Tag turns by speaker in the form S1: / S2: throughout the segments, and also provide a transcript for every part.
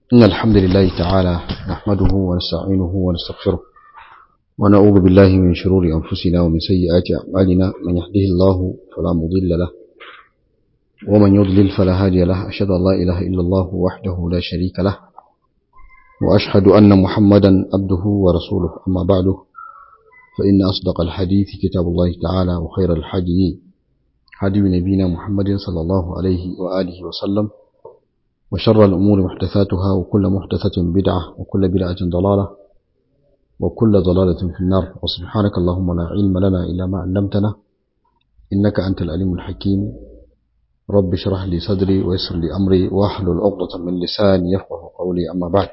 S1: إن الحمد لله تعالى نحمده ونستعينه ونستغفره ونعوذ بالله من شرور أنفسنا ومن سيئات أعمالنا من يهده الله فلا مضل له ومن يضلل فلا هادي له أشهد أن لا إله إلا الله وحده لا شريك له وأشهد أن محمدا عبده ورسوله أما بعد فإن أصدق الحديث كتاب الله تعالى وخير الحديث هدي نبينا محمد صلى الله عليه وآله وسلم وشر الأمور محدثاتها وكل محدثة بدعة وكل بدعة ضلالة وكل ضلالة في النار وسبحانك اللهم لا علم لنا إلا ما علمتنا إنك أنت العليم الحكيم رب اشرح لي صدري ويسر لي أمري واحلل عقدة من لساني يفقه قولي أما بعد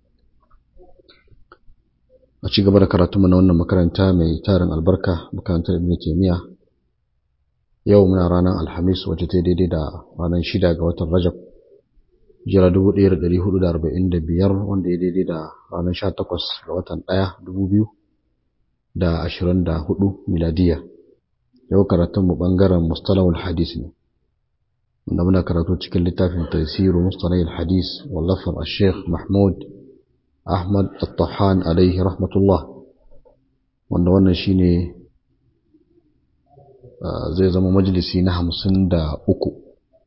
S1: a ci gaba da karatu mana wannan makaranta mai tarin albarka makarantar ibn taymiya yau muna ranar alhamis wacce ta daidai da ranar shida ga watan rajab jira 1445 wanda ya daidai da ranar 18 ga watan 1 2024 miladiya yau karatun mu bangaren mustalahul hadis ne wanda muna karatu cikin littafin tafsiru mustalahul hadis wallafar al-sheikh mahmud Ahmad Al-Tahan alaihi rahmatullah wanda wannan shine zai zama majalisi na hamsin da uku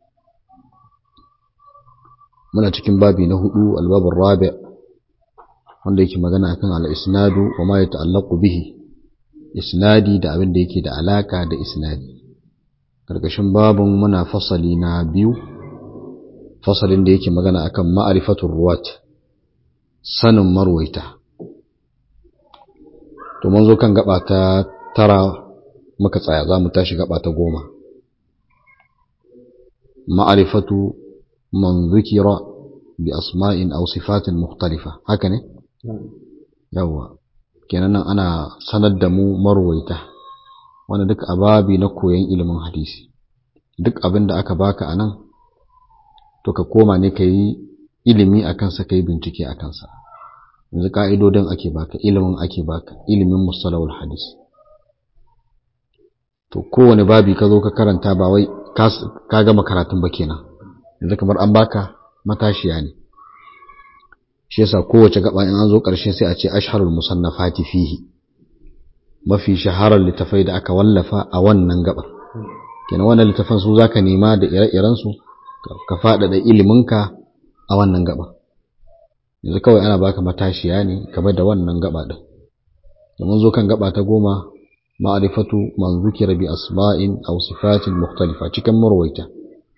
S1: muna cikin babi na hudu albabin rabi wanda yake magana akan al-isnadu wa ma yata'allaqu bihi isnadi da abin da yake da alaka da isnadi karkashin babin muna fasali na biyu fasalin da yake magana akan ma'rifatul ruwat sanin marwaita to mun zo kan gaba ta tara muka tsaya za mu tashi gaba ta goma ma'arifatu man zukira bi asma'in aw sifatin mukhtalifa haka ne yawa kenan nan ana sanar da mu marwaita wanda duk ababi na koyon ilimin hadisi duk abin da aka baka anan to ka koma ne ka yi ilimi a kansa ka yi bincike a kansa yanzu ka'idodin ake baka ilimin ake baka ilimin mustalawul hadis to kowane babi ka zo ka karanta ba wai ka gama karatun ba kenan yanzu kamar an baka matashiya ne shi yasa kowace gaba in an zo ƙarshe sai a ce ashharul musannafati fihi mafi shaharar littafai da aka wallafa a wannan gabar kenan wannan littafan su zaka nema da ire-iren su ka faɗaɗa iliminka a wannan gaba yanzu kawai ana baka matashiya ne game da wannan gaba din domin zo kan gaba ta goma ma'rifatu man zukira bi asma'in aw sifatin mukhtalifa cikin marwaita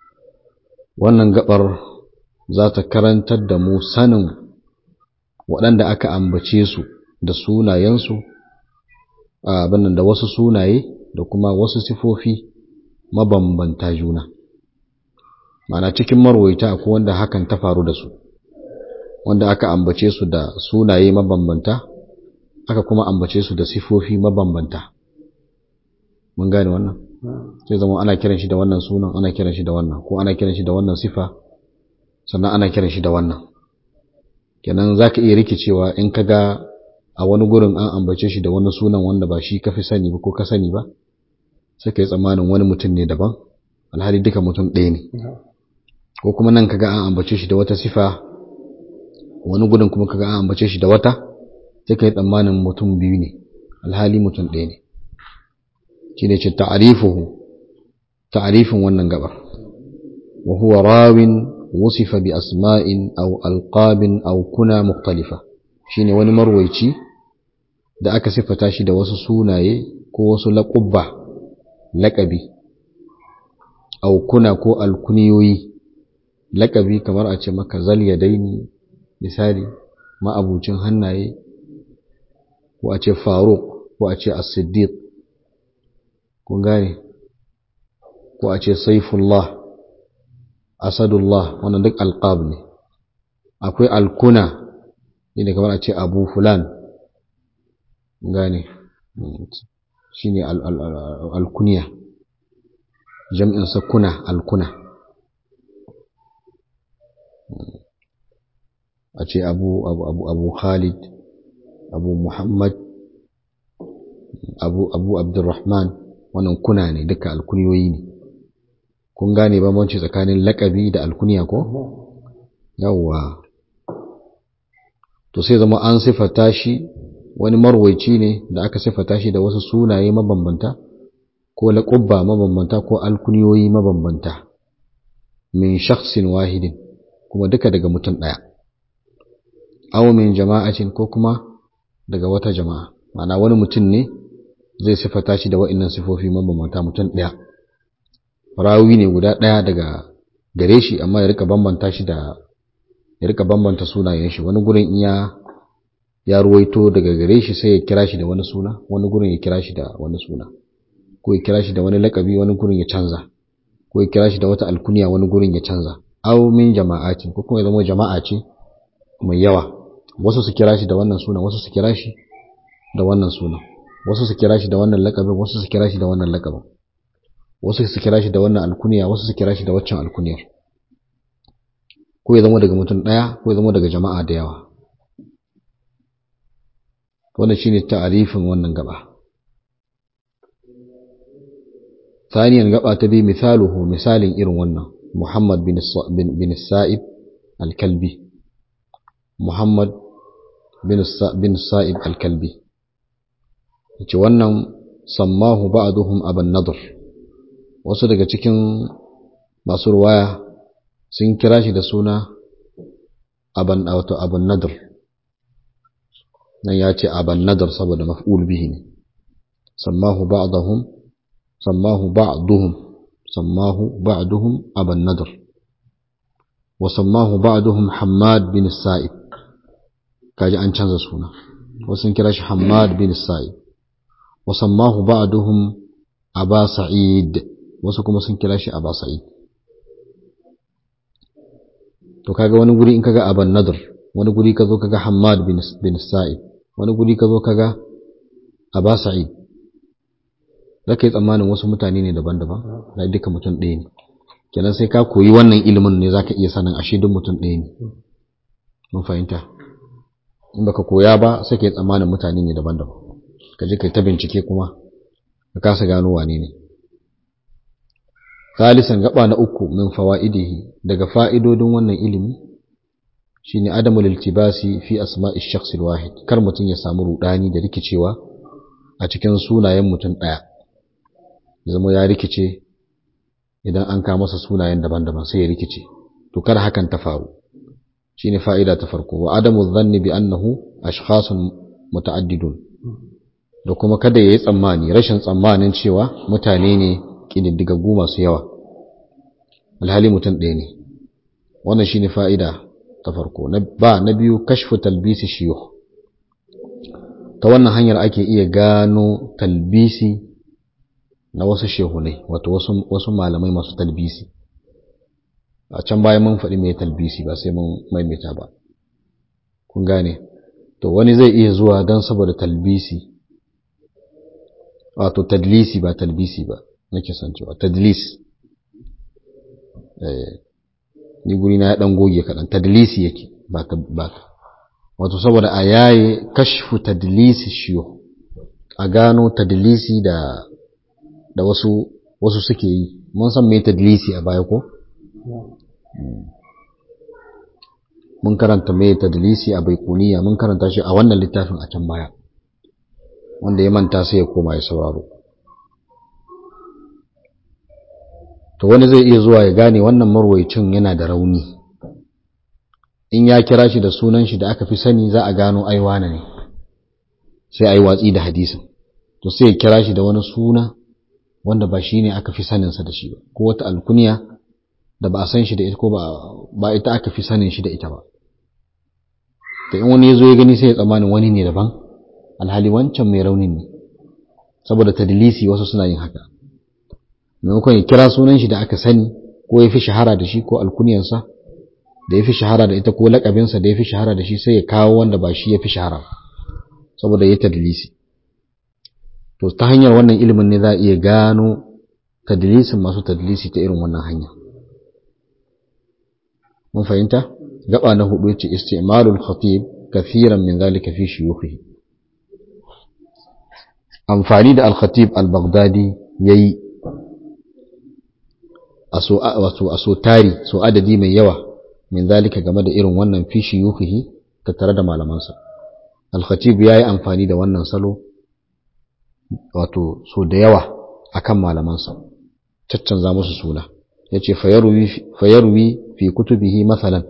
S1: wannan gabar za ta karantar da mu sanin waɗanda aka ambace su da sunayensu abin da wasu sunaye da kuma wasu sifofi mabambanta juna Ma'ana cikin marwaita akwai wanda hakan ta faru da su wanda aka ambace su da sunaye mabambanta aka kuma ambace su da sifofi mabambanta mun gane wannan sai zama ana kiran shi da wannan sunan ana kiran shi da wannan ko ana kiran shi da wannan sifa sannan ana kiran shi da wannan kenan zaka iya rikicewa in ka ga a wani gurin an ambace shi da wani sunan wanda ba shi ka fi sani ba ko ka sani ba sai ka yi tsammanin wani mutum ne daban alhali duka mutum ɗaya ne ko kuma nan kaga an ambace shi da wata sifa wani gudun kuma kaga an ambace shi da wata sai kai tsammanin mutum biyu ne alhali mutum ɗaya ne shine ce ta'rifuhu ta'rifin wannan gabar wa huwa rawin wusifa bi asma'in aw alqabin aw kuna mukhtalifa shine wani marwaici da aka sifata shi da wasu sunaye ko wasu laqabba laqabi aw kuna ko alkuniyoyi lakabi kamar a ce maka zal daini misali ma'abucin hannaye ko a ce faruk ko a ce as-siddiq kun gane ko a ce saifullah asadullah wannan duk alqab ne akwai alkuna ne kamar a ce abu fulan gane shine alkuniya jam'in sa kuna alkuna a ce abu abu abu abu khalid abu muhammad abu abu abdurrahman wannan kuna ne duka alkuniyoyi ne kun gane bambanci tsakanin lakabi da alkuniya ko yawwa to sai zama an sifata shi wani marwaici ne da aka sifata shi da wasu sunaye mabambanta ko laƙubba mabambanta ko alkuniyoyi mabambanta min shakhsin wahidin kuma duka daga mutum ɗaya aw min jama'atin ko kuma daga wata jama'a ma'ana wani mutum ne zai sifata shi da wa'annan sifofi mabambanta mutum ɗaya rawi ne guda ɗaya daga gare shi amma ya rika bambanta shi da ya rika bambanta sunayen shi wani gurin iya ya ruwaito daga gare shi sai ya kira shi da wani suna wani gurin ya kira shi da wani suna ko ya kira shi da wani lakabi wani gurin ya canza ko ya kira shi da wata alkuniya wani gurin ya canza aw min jama'atin ko kuma ya zama jama'a ce mai yawa wasu su kira shi da wannan suna wasu su kira shi da wannan suna wasu su kira shi da wannan lakabin wasu su kira shi da wannan lakabin wasu su kira shi da wannan alkuniya wasu su kira shi da waccan alkuniyar ko ya zama daga mutum ɗaya ko ya zama daga jama'a da yawa wannan shine ta'arifin wannan gaba ثانيا gaba ta bi misaluhu misalin irin wannan Muhammad bin bin Sa'ib al-Kalbi Muhammad bin Sa'ib al-Kalbi yace wannan sammahu ba'duhum aban nadr wasu daga cikin masu ruwaya sun kira shi da suna aban wato aban nadr nan ya ce aban nadr saboda maf'ul bihi ne sammahu ba'dahum sammahu ba'duhum sammahu ba'duhum aban nadr wa sammahu ba'duhum hammad bin sa'id kaji an canza suna wasu sun kira shi hammad bin sa'id wa sammahu ba'duhum aba sa'id wasu kuma sun kira shi aba sa'id to kaga wani guri in kaga aban nadr wani guri ka zo kaga hammad bin bin sa'id wani guri ka zo kaga aba sa'id zaka yi tsammanin wasu mutane ne daban-daban da duka mutum ɗaya ne kenan sai ka koyi wannan ilimin ne zaka iya sanin ashe duk mutum ɗaya ne mun fahimta in baka koya ba sai ka yi tsammanin mutane ne daban-daban ka je kai ta bincike kuma ka kasa gano wane ne Salisan gaba na uku min fawaidihi daga fa'idodin wannan ilimi shine adamul iltibasi fi asma'i shakhs wahid kar mutum ya samu rudani da rikicewa a cikin sunayen mutum daya ya zama ya rikice idan an ka masa sunayen daban-daban sai ya rikice to kar hakan ta faru shine fa'ida ta farko wa adamu dhanni bi annahu ashkhasun muta'addidun da kuma kada yayi tsammani rashin tsammanin cewa mutane ne kididdigaggu masu yawa alhali mutum ɗaya ne wannan shine fa'ida ta farko ba na biyu kashfu talbisi shiyukh ta wannan hanyar ake iya gano talbisi na wasu shehunai wato wasu, wasu malamai masu talbisi a can bayan mun faɗi mai talbisi ba sai mun maimaita ba kun gane to wani zai iya zuwa don saboda talbisi wato tadlisi ba talbisi ba nake son cewa tadlis eh ni guri na ya dan goge kadan tadlisi yake ba ta ba wato saboda a yaye kashfu tadlisi shiyo a gano tadlisi da da wasu wasu suke yi mun san me tadlisi a baya ko mun karanta me tadlisi a baikuniya mun karanta shi a wannan littafin a can baya wanda ya manta sai ya koma ya sauraro to wani zai iya zuwa ya gane wannan marwaicin yana da rauni in ya kira shi da sunan shi da aka fi sani za a gano aiwana ne sai a yi watsi da hadisin to sai ya kira shi da wani suna wanda ba shi ne aka fi saninsa da shi ba ko wata alkuniya da ba a san shi da ita ko ba ita aka fi sanin shi da ita ba to in wani ya zo ya gani sai ya tsammanin wani ne daban alhali wancan mai raunin ne saboda tadlisi wasu suna yin haka maimakon ya kira sunan shi da aka sani ko ya fi shahara da shi ko alkuniyarsa da ya fi shahara da ita ko lakabinsa da ya fi shahara da shi sai ya kawo wanda ba shi ya fi shahara saboda ya tadlisi to ta hanyar wannan ilimin ne za a iya gano tadlisin masu tadlisi ta irin wannan hanya mun fahimta gaba na hudu yace istimalul khatib kathiran min zalika fi shuyukhihi amfani da al-khatib al-baghdadi yayi a so tari so adadi mai yawa min zalika game da irin wannan fi shuyukhihi tattare da malamansa al-khatib yayi amfani da wannan salo wato so da yawa akan malamansa caccanza musu suna yace fayarwi fayarwi fi kutubihi masalan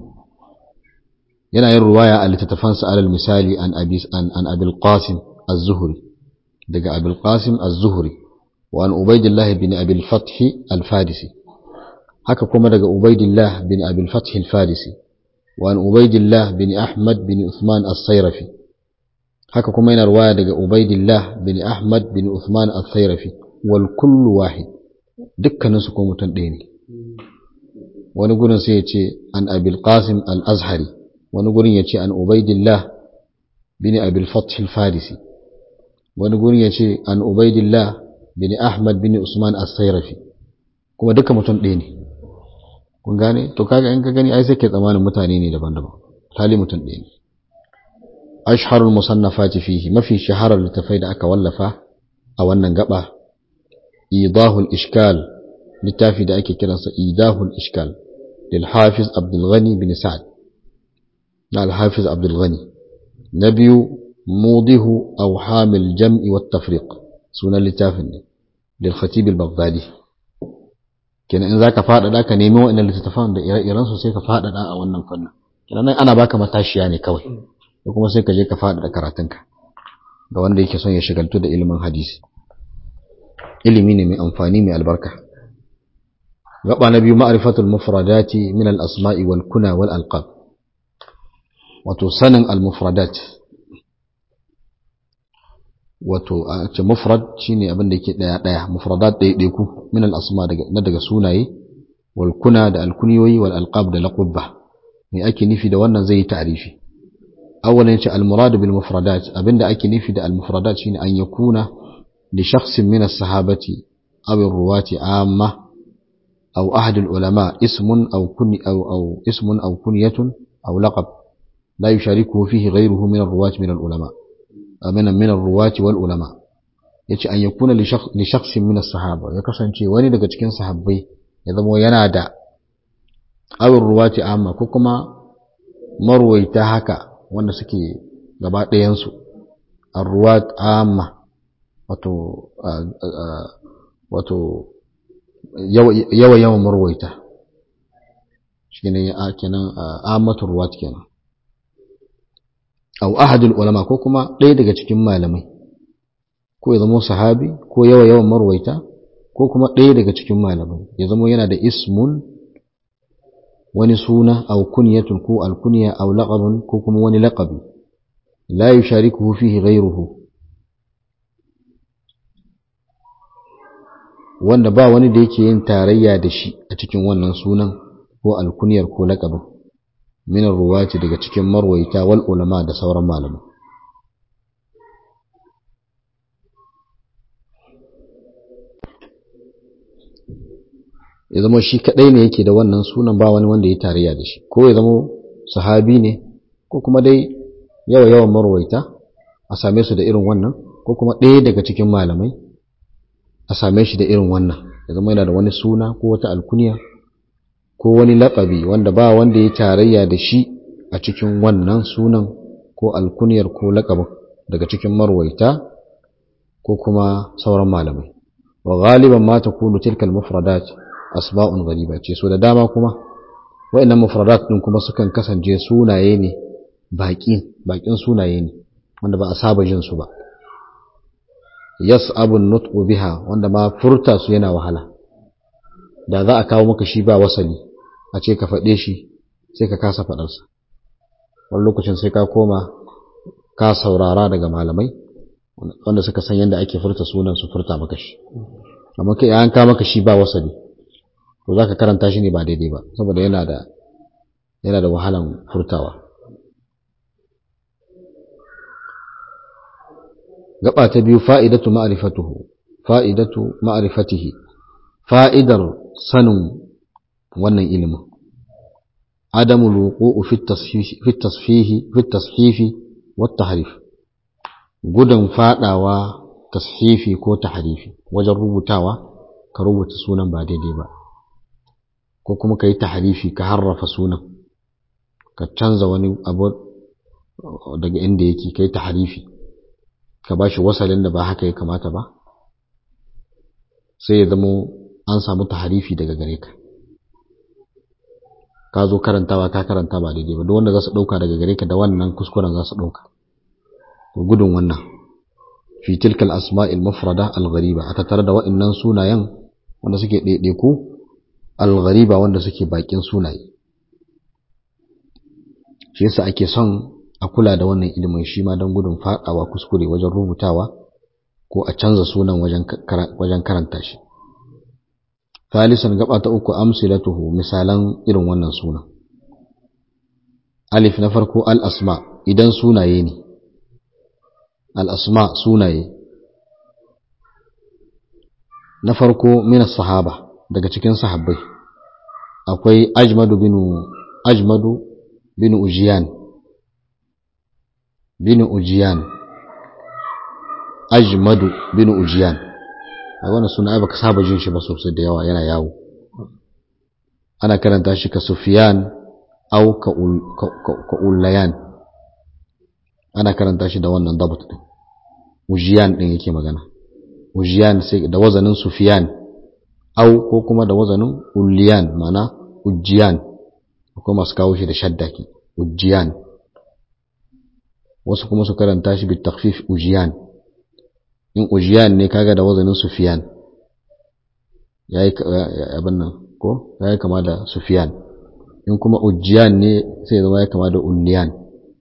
S1: yana yin ruwaya a littattafansa alal misali an abi an, an abil qasim az-zuhri daga abil qasim az-zuhri wa an ubaidillah bin abil fath al-farisi haka kuma daga ubaidillah bin abil fath al-farisi wa an ubaidillah bin ahmad bin uthman as-sayrafi haka kuma yana ruwaya daga ubaidillah bin ahmad bin uthman as-sayrafi wal kullu wahid dukkanin su ko mutum ɗaya ne wani gurin sai ya ce an abil qasim al-azhari wani gurin ya ce an ubaidillah bin abil fath al-farisi wani gurin ya ce an ubaidillah bin ahmad bin usman as-sayrafi kuma duka mutum ɗaya ne kun gane to kaga in ka gani ai sai ke tsamanin mutane ne daban-daban hali mutum ɗaya ne ashharul musannafati fihi mafi shaharar littafai da aka wallafa a wannan gaba idahul ishkal littafi da ake kiransa idahul ishkal lil hafiz abdul ghani bin sa'ad na al hafiz abdul ghani na biyu mudihu awhamil jam'i wat tafriq sunan littafin ne lil khatib al baghdadi kenan in zaka faɗaɗa ka nemi wa'annan littattafan da ire-iren su sai ka faɗaɗa a wannan fannin kenan nan ana baka matashiya ne kawai da kuma sai ka je ka faɗaɗa karatunka ga wanda yake son ya shigaltu da ilimin hadisi ilimi ne mai amfani mai albarka gaba na biyu ma'rifatul mufradati min al-asma'i wal kuna wal alqab wato sanin al-mufradat wato a ce mufrad shine abin da yake daya daya mufradat daya daya ku min al-asma daga na daga sunaye wal kuna da al-kunyoyi wal alqab da laqabba me ake nufi da wannan zai yi ta'rifi أولا المراد بالمفردات أبن أكي نفي المفردات شين أن يكون لشخص من الصحابة أو الرواة عامة أو أحد العلماء اسم أو كن أو أو اسم أو كنية أو لقب لا يشاركه فيه غيره من الرواة من العلماء من من الرواة والعلماء yace an yakuna li shakhsin min as-sahaba ya kasance wani daga cikin sahabbai ya zama yana da awin ruwati amma ko kuma marwaita haka wanda suke gaba ɗayansu arruwat amma wato wato yawa yawan marwaita shi ne a kenan amatu ruwat kenan au ahadul ulama ko kuma ɗaya daga cikin malamai ko ya zama sahabi ko yawa yawan marwaita ko kuma ɗaya daga cikin malamai ya zama yana da ismun wani suna aw kunyatun ko alkunya aw laqabun ko kuma wani laqabi la yusharikuhu fihi ghayruhu wanda ba wani da yake yin tarayya da shi a cikin wannan sunan ko alkunyar ko laqabin min ruwati daga cikin marwaita wal ulama da sauran malamai ya zama shi kadai ne yake da wannan sunan ba wani wanda ya tarayya da shi ko ya zama sahabi ne ko kuma dai yawa yawan marwaita a same su da irin wannan ko kuma ɗaya daga cikin malamai a same shi da irin wannan ya zama yana da wani suna ko wata alkuniya ko wani laƙabi wanda ba wanda ya tarayya da shi a cikin wannan sunan ko alkuniyar ko laƙabin daga cikin marwaita ko kuma sauran malamai wa galiban ma takunu tilka al-mufradat asba'un ghariba ce so da dama kuma wa'annan mufradat din kuma sukan kasance sunaye ne baƙin baƙin sunaye ne wanda ba a saba jin su ba yas'abu an-nutqu biha wanda ma furta su yana wahala da za a kawo maka shi ba wasali a ce ka faɗe shi sai ka kasa faɗarsa wani lokacin sai ka koma ka saurara daga malamai wanda suka san yadda ake furta sunan su furta maka shi amma kai an ka maka shi ba wasali to zaka karanta shi ne ba daidai ba saboda yana da yana da wahalan furtawa gaba ta biyu fa'idatu ma'rifatuhu fa'idatu ma'rifatihi fa'idar sanin wannan ilimin adamu luqu'u fi tasfihi fi tasfifi wa tahrif gudan fadawa tasfifi ko tahrifi wajen rubutawa ka rubuta sunan ba daidai ba ko kuma ka yi tahrifi ka harrafa sunan ka canza wani abu daga inda yake kai tahrifi ka bashi wasalin da ba haka ya kamata ba sai ya zamo an samu tahrifi daga gare ka ka zo karantawa ka karanta ba daidai ba duk wanda za su ɗauka daga gare ka da wannan kuskuren za su ɗauka to gudun wannan fi tilka al-asma'il mufrada al-ghariba a tattare da wa'annan sunayen wanda suke ɗaiɗaiku al-ghariba wanda suke bakin sunaye shi yasa ake son a kula da wannan ilimin shi ma don gudun faɗawa kuskure wajen rubutawa ko a canza sunan wajen karanta shi Thalisan gaba ta uku amsilatuhu misalan irin wannan sunan. Alif na farko al-asma idan sunaye ne. Al-asma sunaye. Na farko min sahaba daga cikin sahabbai. Akwai Ajmadu bin Ajmadu bin Ujiyan. Bin Ujiyan. Ajmadu bin Ujiyan. a wannan suna baka saba jin shi ba sosai da yawa yana yawo ana karanta shi ka sufiyan au ka ulayan ana karanta shi da wannan dabat din ujiyan din yake magana ujiyan sai da wazanin sufiyan au ko kuma da wazanin uliyan mana ujiyan akwai masu kawo shi da shadda ke ujiyan wasu kuma su karanta shi bi takfif ujiyan in ujiyan ne kaga da wazanin sufiyan yayi abin nan ko yayi kama da sufiyan in kuma ujiyan ne sai ya zama ya kama da ulliyan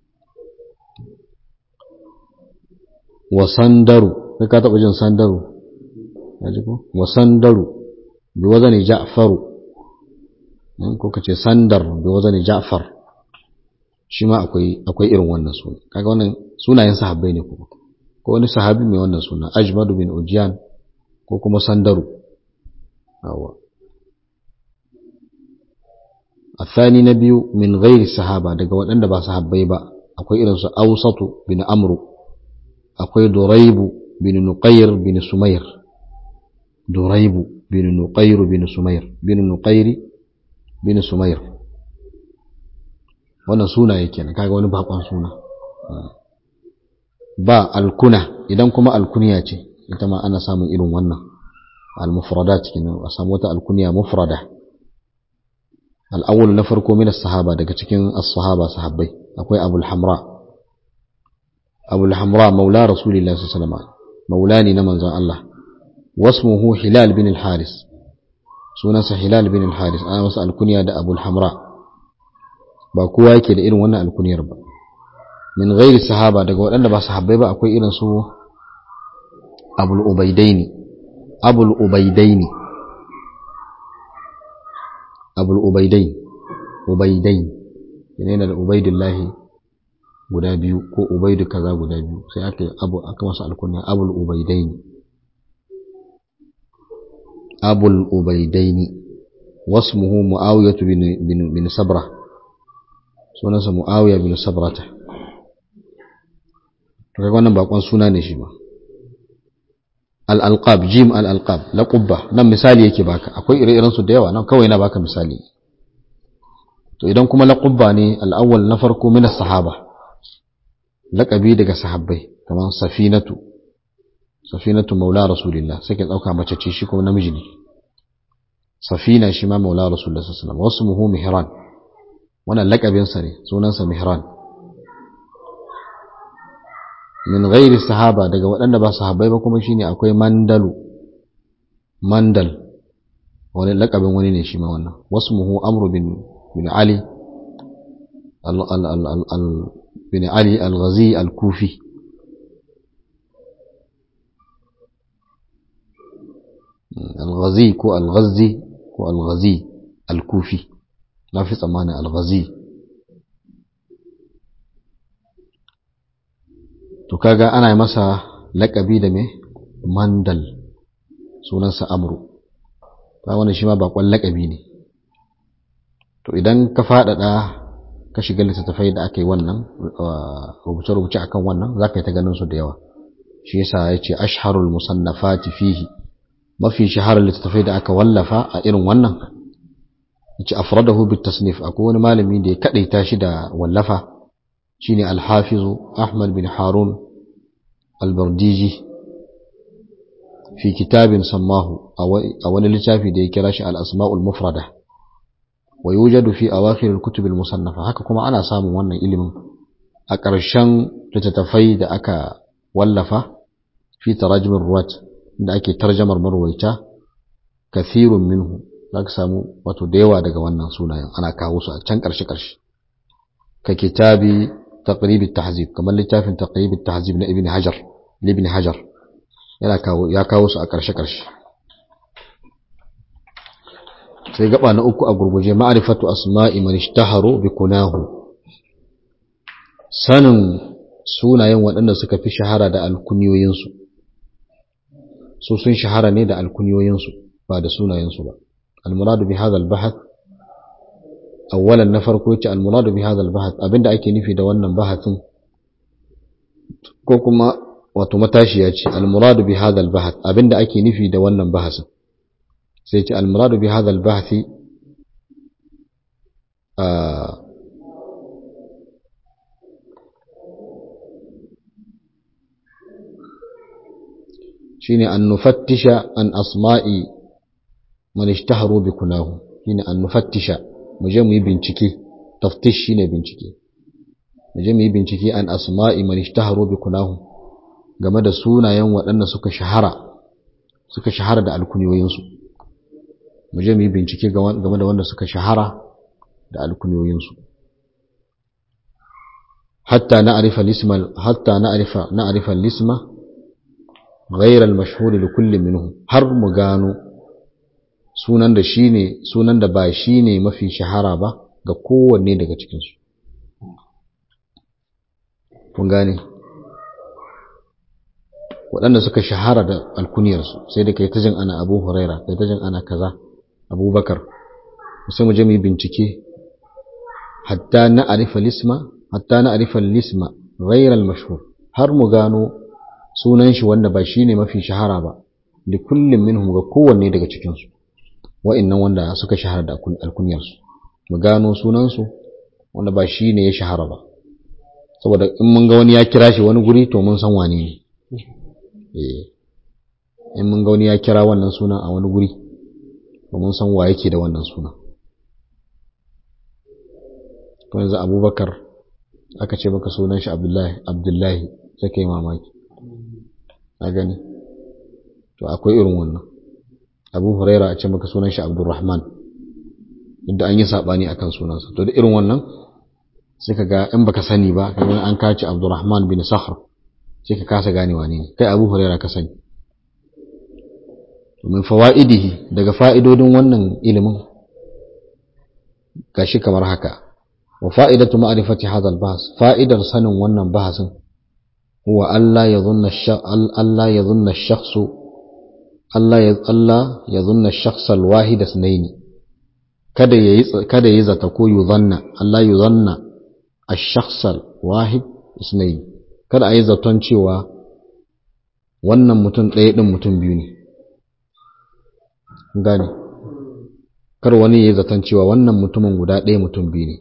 S1: wa sandaru kai ka taba jin sandaru yaji ko wa sandaru bi wazani ja'faru ko kace sandar bi wazani ja'far shi ma akwai akwai irin wannan suna kaga wannan sunayen sahabbai ne kuma ko wani sahabi mai wannan suna ajmadu bin ujiyan ko kuma sandaru awa الثاني نبي من غير الصحابة daga waɗanda ba sahabbai ba akwai irin su Awsatu bin Amru akwai Duraibu bin Nuqayr bin Sumayr Duraibu bin Nuqayr bin Sumayr bin Nuqayr bin Sumayr wannan suna yake ne kaga wani bakon suna ba alkuna idan kuma alkuniya ce ita ma ana samun irin wannan al-mufradat kenan a samu wata alkuniya mufrada al-awwal na farko min as-sahaba daga cikin as-sahaba sahabbai akwai abul hamra abul hamra maula rasulillahi sallallahu alaihi wasallam maulani na manzon Allah wasmuhu hilal bin al-haris sunansa hilal bin al-haris ana masa alkuniya da abul hamra ba kowa yake da irin wannan alkuniyar ba min ghairi sahaba daga waɗanda ba sahabbai ba akwai irin su abul ubaidaini abul ubaidaini abul ubaidain ubaidain yana da ubaidillahi guda biyu ko ubaidu kaza guda biyu sai aka yi abu aka masa alkunya abul ubaidaini abul ubaidaini wasmuhu muawiyatu bin bin, bin sabra sunansa muawiya bin sabrata to kaga wannan bakon suna ne shi ba al-alqab jim al-alqab laqabba nan misali yake baka akwai ire-iren su da yawa nan kawai na baka misali to idan kuma laqabba ne al-awwal na farko min as-sahaba laqabi daga sahabbai kamar safinatu safinatu maula rasulillah sai ka dauka mace ce shi kuma namiji ne safina shi ma maula rasulullah sallallahu alaihi wasallam wasmuhu mihran wannan laqabin sa ne sunansa mihran min ghairi sahaba daga waɗanda ba sahabbai ba kuma shine akwai mandalu mandal wani lakabin wani ne shi ma wannan wasmuhu amru bin bin ali al al al al, al bin ali al-ghazi al-kufi al-ghazi ko al-ghazi ko al-ghazi al-kufi na fi tsammanin al-ghazi to kaga ana masa laƙabi da me mandal sunansa amru ta wannan shi ma bakon laƙabi ne to idan ka faɗaɗa ka shiga littattafai da aka yi wannan rubuce-rubuce akan wannan za ka yi ta ganin su da yawa shi yasa ya ce asharul musannafati fihi mafi shaharar littattafai da aka wallafa a irin wannan ya ce afradahu bit tasnif akwai wani malami da ya kaɗaita shi da wallafa shine al-hafiz Ahmad bin Harun al-Bardiji fi kitabin sammahu a wani littafi da ya kira shi al-asma'ul mufrada wa yujadu fi awakhir al-kutub al-musannafa haka kuma ana samun wannan ilimin a ƙarshen littattafai da aka wallafa fi tarajimar ruwat da ake tarjamar marwaita kathirun minhu za ka samu wato da yawa daga wannan sunayen ana kawo su a can ƙarshe-ƙarshe ka kitabi taqrib at-tahzib kamar littafin taqrib at-tahzib na ibn hajar ibn hajar yana kawo ya kawo su a ƙarshe-ƙarshe sai gaba na uku a gurguje ma'rifatu asma'i man ishtaharu bi kunahu sanin sunayen waɗanda suka fi shahara da alkunyoyinsu su sun shahara ne da alkunyoyinsu ba da sunayensu ba almuradu bi hadha albahath awwalan na farko yace almuradu bi hadha albahath abinda ake nufi da wannan bahathin ko kuma wato matashiya ce almuradu bi hadha albahath abinda ake nufi da wannan bahasin sai ce almuradu bi hadha albahathi shine an nufattisha an asma'i man ishtaharu bi kunahu shine an nufattisha mu je mu yi bincike taftish shine bincike mu je mu yi bincike an asma'i man ishtaharu bi kunahu game da sunayen waɗanda suka shahara suka shahara da alkunyoyinsu mu je mu yi bincike game da wanda suka shahara da alkunyoyinsu hatta na'rifa al-isma hatta na'rifa na'rifa al-isma غير المشهور لكل منهم har mu gano sunan da shine sunan da ba shine mafi shahara ba ga kowanne daga cikin su kun gane waɗanda suka shahara da alkuniyar su sai da kai ta jin ana Abu Huraira kai ta jin ana kaza Abu Bakar sai mu je mu yi bincike hatta na arifa lisma hatta na arifa lisma ghayr al-mashhur har mu gano sunan shi wanda ba shine mafi shahara ba da kullum minhum ga kowanne daga cikin su wa'annan wanda suka shahara da alkunyar su mu gano sunan su wanda ba shine ya shahara ba saboda in mun ga wani ya kira shi wani guri to mun san wane ne eh in mun ga wani ya kira wannan sunan a wani guri to mun san wa yake da wannan sunan to yanzu Abubakar aka ce maka sunan shi Abdullahi Abdullahi sai kai mamaki a gani to akwai irin wannan abu huraira a ce maka sunan shi abdurrahman inda an yi sabani akan sunansa to da irin wannan sai ka ga in baka sani ba kamar an kaci abdurrahman bin sakhr sai ka kasa gane wane ne kai abu huraira ka sani min fawaidihi daga fa'idodin wannan ilimin gashi kamar haka wa fa'idatu ma'rifati hadha al-bahs fa'idar sanin wannan bahasin هو ألا يظن الشخص ألا يظن الشخص ألا ألا يظن الشخص الواحد اثنين kada yayi kada yayi zata ko yuzanna Allah yuzanna ash-shakhs al-wahid isnayn kada ayi zaton cewa wannan mutum ɗaya din mutum biyu ne gane kar wani yayi zaton cewa wannan mutumin guda ɗaya mutum biyu ne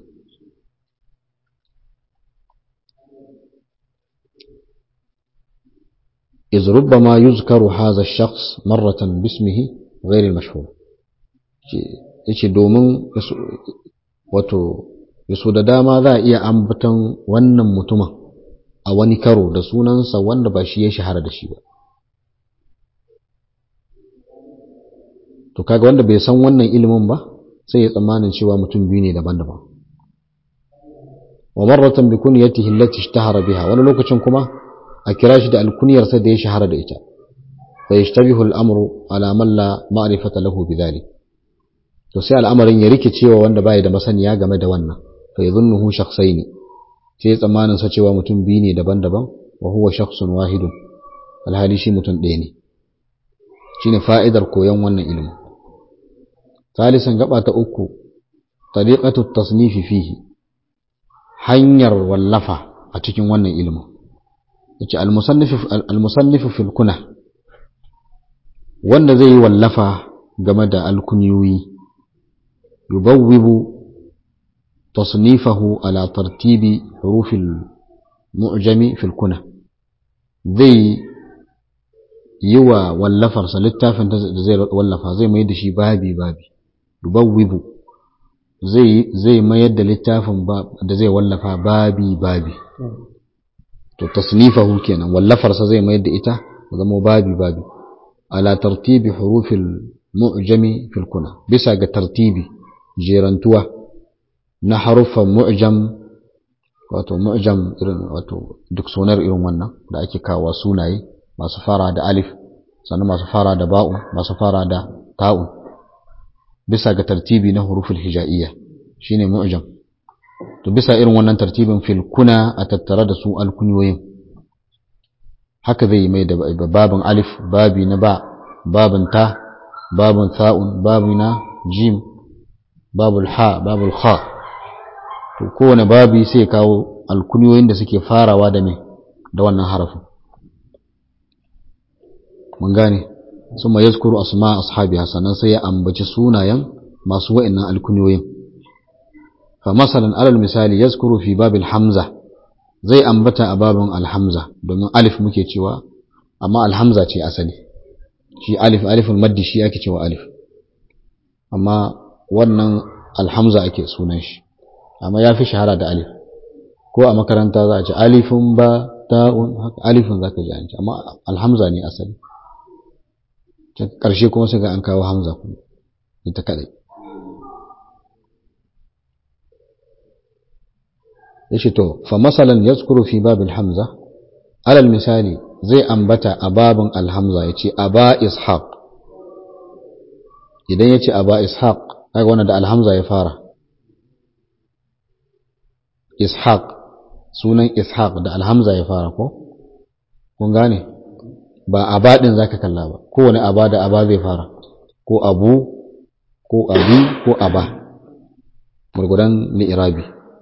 S1: إذ ربما يذكر هذا الشخص مرة باسمه غير المشهور yace domin wato yaso da dama za a iya ambaton wannan mutumin a wani karo da sunansa wanda ba shi ya shahara da shi ba to kaga wanda bai san wannan ilimin ba sai ya tsammanin cewa mutum biyu ne daban-daban wa marratan bi kunyatihi allati ishtahara biha wani lokacin kuma a kira shi da alkuniyarsa da ya shahara da ita fa yashtabihu al-amru ala man la ma'rifata lahu bidhalik to sai al'amarin ya rike cewa wanda bai da masaniya game da wannan fa yadhunnuhu shakhsaini sai tsammanin sa cewa mutum biyu ne daban-daban wa huwa shakhsun wahidun alhali shi mutum ɗaya ne shine fa'idar koyon wannan ilimin salisan gaba ta uku tariqatu tasnifi fihi hanyar wallafa a cikin wannan ilimin yace al-musannifu fil kuna wanda zai yi wallafa game da alkunyoyi yubawwibu tasnifahu ala tartibi hurufil mu'jami fil kuna zai yi wa wallafarsa littafin da zai wallafa zai mai da shi babi babi yubawwibu zai zai mayar da littafin da zai wallafa babi babi to tasnifahu kenan wallafarsa zai mayar da ita zama babi babi ala tartibi hurufil mu'jami fil kuna bisa ga tartibi jerantuwa na haruffan mu'jam wato mu'jam irin wato duk sunar irin wannan da ake kawo sunaye masu fara da alif sannan masu fara da ba'u masu fara da ta'u bisa ga tartibi na huruful hija'iyya shine mu'jam to bisa irin wannan tartibin fil kuna a tattare da su alkunyoyin haka zai mai da babin alif babi na ba babin ta babin tha'un babi na jim babul ha babul kha to kowane babi sai kawo alkunyoyin da suke farawa da me da wannan harafin mun gane sun ma yazkuru asma ashabiha sannan sai ya ambaci sunayen masu wa'annan alkunyoyin fa masalan alal misali yazkuru fi babil hamza zai ambata a babin alhamza domin alif muke cewa amma alhamza ce asali shi alif aliful maddi shi ake cewa alif amma wannan alhamza ake sunan shi amma ya fi shahara da alif ko a makaranta za a ce alifun ba ta'un haka alifun za ka ji an ce amma alhamza ne asali ƙarshe kuma sai ga an kawo hamza kuma ita kadai yace to fa masalan yazkuru fi babil hamza alal misali zai ambata a babin alhamza yace aba ishaq idan yace aba ishaq kaga wannan da alhamza ya fara ishaq sunan ishaq da alhamza ya fara ko kun gane ba aba din zaka kalla ba kowane aba da aba zai fara ko abu ko abi ko aba gurgudan li'irabi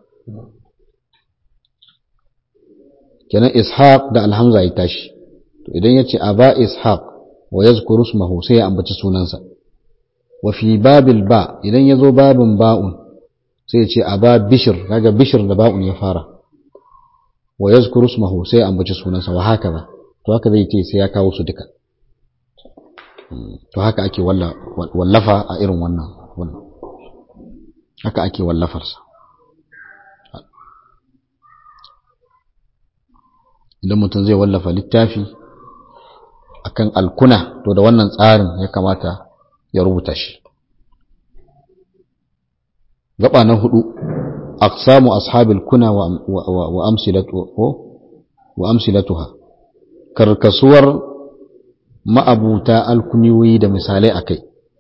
S1: kenan ishaq da alhamza ya tashi to idan ya ce aba ishaq wa yazkuru ismahu sai ya ambaci sunansa wa fi babil ba idan ya zo babin ba'un sai ya ce aba bishir kaga bishir da ba'un ya fara wa yazkuru ismahu sai ya ambaci sunansa wa haka ba to haka zai ce sai ya kawo su duka to haka ake wallafa a irin wannan haka ake wallafarsa idan mutum zai wallafa littafi akan alkuna to da wannan tsarin ya kamata ya rubuta shi gaba na hudu aqsamu ashabil kuna wa amsilatu wa amsilatuha karkasuwar ma'abuta alkuniyoyi da misalai akai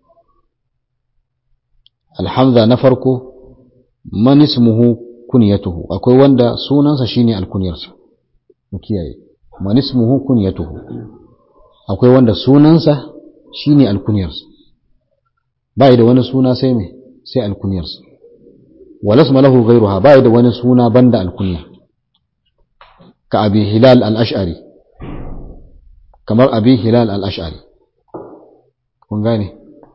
S1: alhamza na farko man ismuhu kunyatuhu akwai wanda sunansa shine alkunyarsa mu kiyaye man ismuhu kunyatuhu akwai wanda sunansa shine alkunyarsa bai da wani suna sai me sai alkunyarsa walasma lahu ghayruha bai da wani suna banda alkunya ka abi hilal al-ash'ari kamar abi hilal al-ash'ari kun gane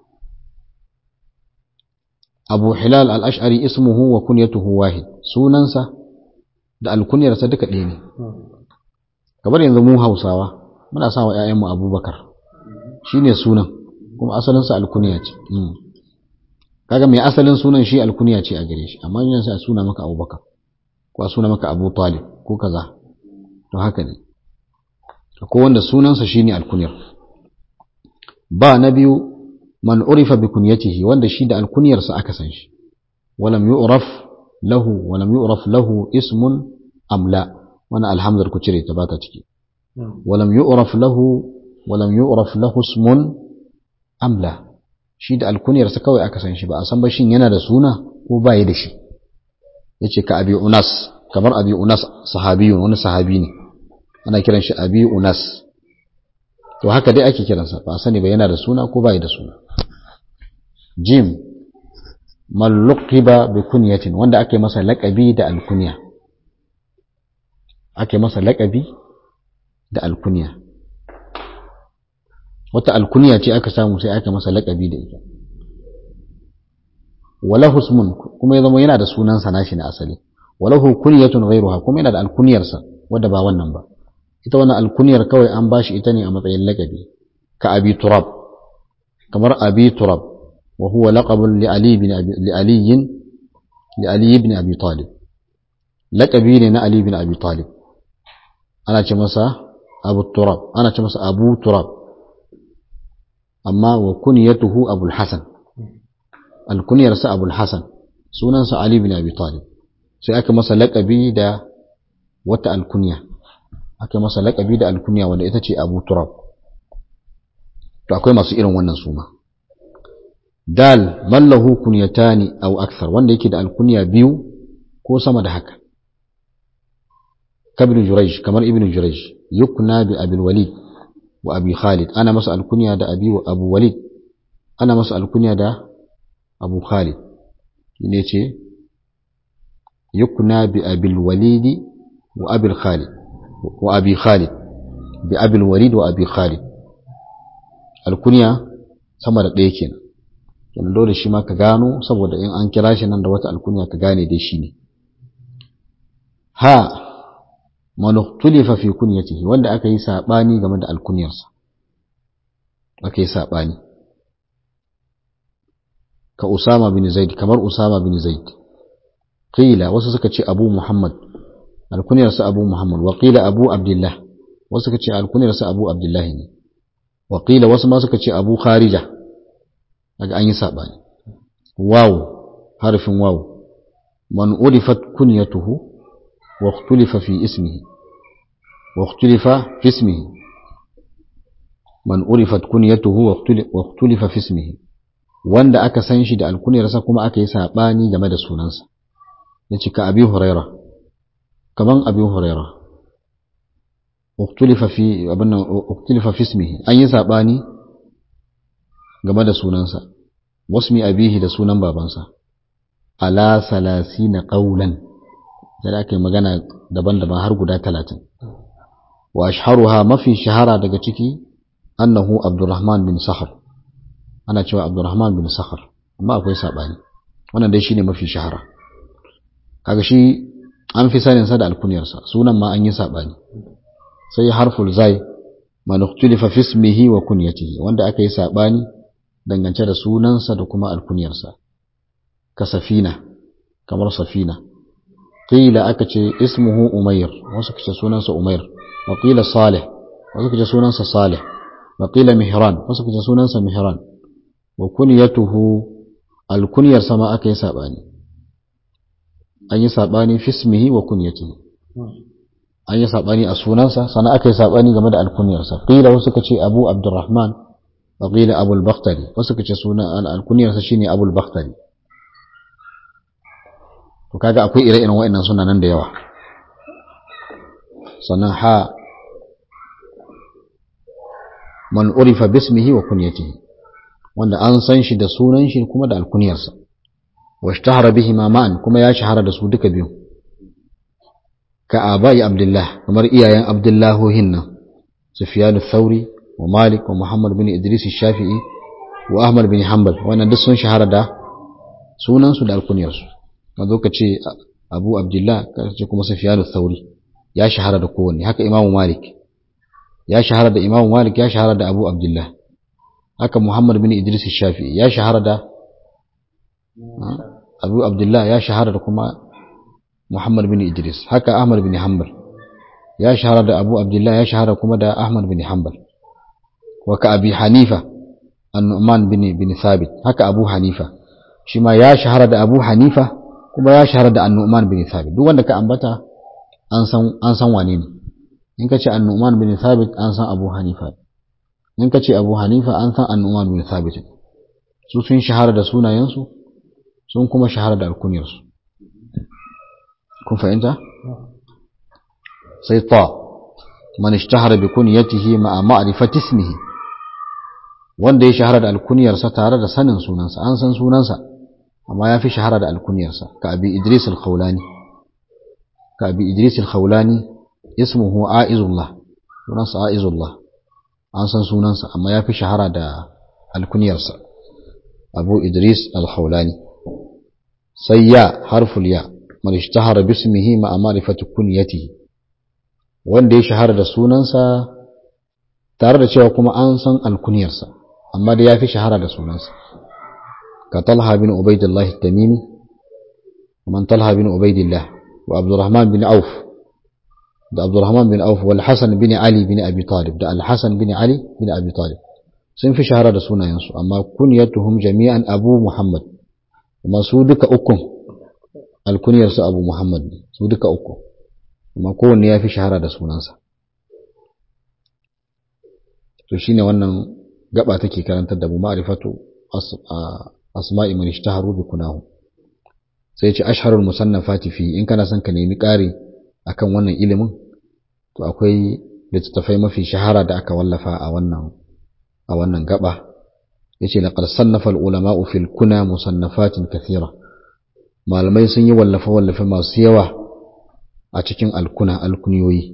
S1: abu hilal al-ash'ari ismuhu wa kunyatuhu wahid sunansa da alkunyarsa duka ɗaya ne kamar yanzu mu hausawa muna sa wa ‘ya'yanmu abubakar shi ne sunan kuma asalinsa alkuniya ce kaga mai asalin sunan shi alkuniya ce a gare shi amma yin sa suna maka abubakar ko a suna maka abu talib ko kaza to haka ne ko wanda sunansa shi ne alkuniyar ba na biyu man urifa bi kunyatihi wanda shi da alkuniyarsa aka san shi walam yu'raf lahu walam yu'raf lahu ismun amla wani alhamdar ku cire ta bata ciki walam yu'raf lahu walam yu'raf lahu ismun amla shi da alkuniyar sa kawai aka san shi ba a san ba shin yana da suna ko ba yi da shi yace ka abi unas kamar abi unas sahabiyun wani sahabi ne ana kiran shi abi unas to haka dai ake kiransa ba a sani ba yana da suna ko ba yi da suna jim man luqiba bi kunyatin wanda ake masa laƙabi da alkunya ake masa laƙabi da alkunya wata alkunya ce aka samu sai aka masa laƙabi da ita wala husmun kuma ya zama yana da sunansa nashi na asali walahu kunyatun ghayruha kuma yana da alkunyarsa wadda ba wannan ba ita wannan alkunyar kawai an bashi ita ne a matsayin laqabi ka abi turab kamar abi turab wa huwa laqabun li ali ibn abi li ali li ali ibn abi talib laqabi ne na ali ibn abi talib ana ce masa abu turab ana ce masa abu turab amma wa kunyatuhu abul hasan alkunyarsa abul hasan sunansa ali ibn abi talib sai aka masa laqabi da wata alkunya aka masa laƙabi da alkunya wanda ita ce abu turab to akwai masu irin wannan suma dal mallahu kunyatani aw akthar wanda yake da alkunya biyu ko sama da haka kabin jurayj kamar ibn jurayj yukna bi abil walid wa abi khalid ana masa alkunya da abi wa abu walid ana masa alkunya da abu khalid ne ce yukna bi abil walidi wa abil khalid وأبي خالد بأبي الوليد وأبي خالد الكنيا sama da ɗaya kenan kenan dole shi ma ka gano saboda in an kira shi nan da wata alkunya ka gane dai shi ne ha man ukhtulifa fi kunyatihi wanda aka yi sabani game da alkunyarsa aka yi sabani ka Usama bin Zaid kamar Usama bin Zaid qila wasu suka ce Abu Muhammad alkuniyarsa abu muhammad waƙila abu abdullah wasu suka ce alkuniyarsa abu abdullah ne waƙila wasu ma suka ce abu kharija daga an yi saɓani waw harfin waw man urifat kunyatuhu wa ikhtulifa fi ismihi wa ikhtulifa fi ismihi man urifat kunyatuhu wa ikhtulifa fi ismihi wanda aka san shi da alkuniyarsa kuma aka yi saɓani game da sunansa ya cika abi huraira kaman abin huraira uktulifa fi abin uktulifa fi ismihi an yi sabani game da sunansa wasmi abihi da sunan babansa ala salasina qawlan da aka yi magana daban-daban har guda talatin wa ashharuha mafi shahara daga ciki annahu abdurrahman bin sakhar ana cewa abdurrahman bin sakhar amma akwai sabani wannan dai shine mafi shahara kaga shi an fi saninsa da alkuniyarsa sunan ma an yi saɓani sai harful zai man ukhtulifa fi ismihi wa kunyatihi wanda aka yi saɓani dangance da sunansa da kuma alkuniyarsa ka safina kamar safina qila aka ce ismuhu umayr wasu kace sunansa umayr wa qila salih wasu kace sunansa salih wa qila mihran wasu kace sunansa mihran wa kunyatuhu alkuniyarsa ma aka yi saɓani an yi saɓani fismihi wa kunyatihi an yi saɓani a sunansa sannan aka yi saɓani game da alkunyarsa qila wasu suka ce abu abdurrahman wa qila abu al-bakhtari wasu suka ce sunan alkunyarsa shine abu al-bakhtari to kaga akwai ire-iren wa'annan sunanan da yawa sannan ha man urifa bismihi wa kunyatihi wanda an san shi da sunan shi kuma da alkunyarsa واشتهر بهما معا كما يا شهر da su duka biyu ka abai abdullah kamar iyayen abdullah hinna sufyan al-thawri wa malik wa muhammad bin idris al-shafi'i wa ahmad bin hanbal wannan duk sun shahara da sunan su da alkunyar su kazo ka ce abu abdullah ka ce kuma sufyan al-thawri ya shahara da kowanne haka imamu malik ya shahara da imamu malik ya shahara da abu abdullah haka muhammad bin idris al-shafi'i ya shahara da abu abdullah ya shahara da kuma muhammad bin idris haka ahmad bin hanbal ya shahara da abu abdullah ya shahara kuma da ahmad bin hanbal wa ka abi hanifa an-nu'man bin bin thabit haka abu hanifa shi ma ya shahara da abu hanifa kuma ya shahara da an-nu'man bin thabit duk wanda ka ambata an san an san wane ne in ka ce an-nu'man bin thabit an san abu hanifa in ka ce abu hanifa an san an-nu'man bin thabit su sun shahara da sunayensu sun kuma shahara da alkuniyarsu kun fahimta sai ta man ishtahara bi kunyatihi ma'a ma'rifati ismihi wanda ya shahara da alkuniyarsa tare da sanin sunansa an san sunansa amma ya fi shahara da alkuniyarsa ka abi idris al-khawlani ka abi idris al-khawlani ismuhu aizullah sunansa aizullah an san sunansa amma ya fi shahara da alkuniyarsa abu idris al-khawlani sai ya harful ya man ishtahara bismihi ma ma'rifati kunyatihi wanda ya shahara da sunansa tare da cewa kuma an san alkunyarsa amma da yafi shahara da sunansa ka Talha bin Ubaidillah at-Tamimi man Talha bin Ubaidillah wa Abdurrahman bin Auf da Abdurrahman bin Auf wal Hasan bin Ali bin Abi Talib da Al-Hasan bin Ali bin Abi Talib sun fi shahara da sunayensu amma kunyatuhum jami'an Abu Muhammad kuma su duka ukun alkunyarsu Abu Muhammad su duka uku amma kowanne ya fi shahara da sunansa to shine wannan gaba take karantar da mu ma'rifatu asma'i man ishtaharu bi kunahu sai ce ashharul musannafati fi in kana son ka nemi ƙari akan wannan ilimin to akwai littattafai mafi shahara da aka wallafa a wannan a wannan gaba yace laqad sannafa al-ulama'u fil kuna musannafatin kathira malamai sun yi wallafa wallafa masu yawa a cikin alkuna alkuniyoyi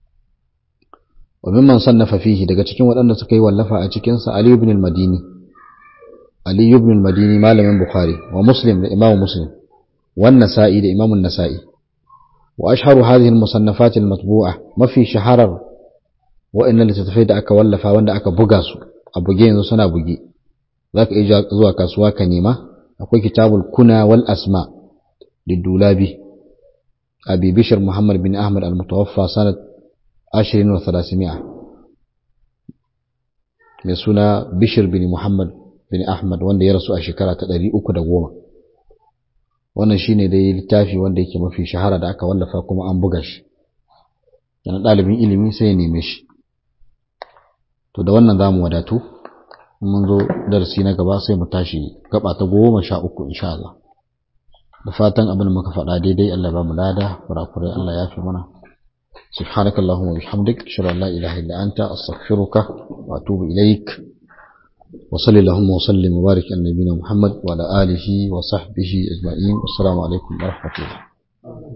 S1: wa mimman sannafa fihi daga cikin waɗanda suka yi wallafa a cikin sa Ali ibn al-Madini Ali ibn al-Madini malamin Bukhari wa Muslim da Imam Muslim wa Nasa'i da Imam Nasa'i wa ashharu hadhihi al-musannafat al-matbu'a mafi shaharar wa'annan littattafai da aka wallafa wanda aka buga su a buge yanzu suna buge zaka iya zuwa kasuwa ka nema akwai kitabul kuna wal asma lidulabi abi bishir muhammad bin ahmad al-mutawaffa sanad 20 wa 300 mai suna bishir bin muhammad bin ahmad wanda ya rasu a shekara ta 310 wannan shine dai littafi wanda yake mafi shahara da aka wallafa kuma an buga shi yana ɗalibin ilimi sai ya neme shi to da wannan zamu wadatu mun zo darasi na gaba sai mu tashi gaba ta goma sha uku insha Allah da fatan abin da muka faɗa daidai Allah ba mu lada kurakurai Allah ya fi mana سبحانك اللهم وبحمدك أشهد أن لا إله إلا أنت أستغفرك وأتوب إليك وصل اللهم وسلم وبارك على نبينا محمد وعلى آله وصحبه أجمعين والسلام عليكم ورحمة الله